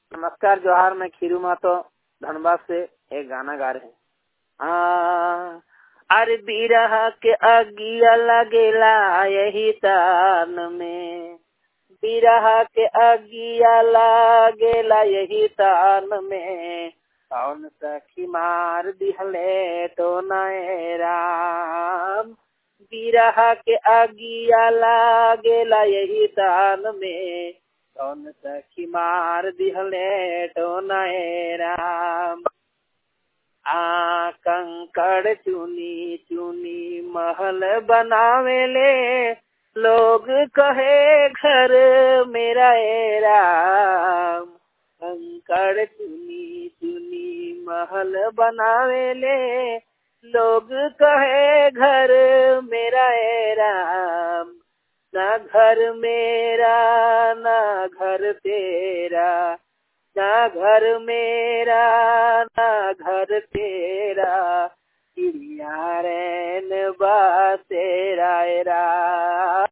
नमस्कार जोहार मैं खीरू मातो धनबाद से एक गाना गा रहे हैं आ, अरे बिरह के अगिया लगेला यही तान में बिरह के अगिया लगेला यही तान में कौन सखी मार दिहले तो नए राम बिरह के अगिया लागेला यही तान में कौन सखी मार दिहले तो नए राम आ कंकड़ चुनी चुनी महल बनावेले लोग कहे घर मेरा ए राम कंकड़ चुनी चुनी महल बनावेले लोग कहे घर मेरा ए राम ना घर मेरा ना घर तेरा ना घर मेरा ना घर तेरा चिड़िया रैन बा तेरा राम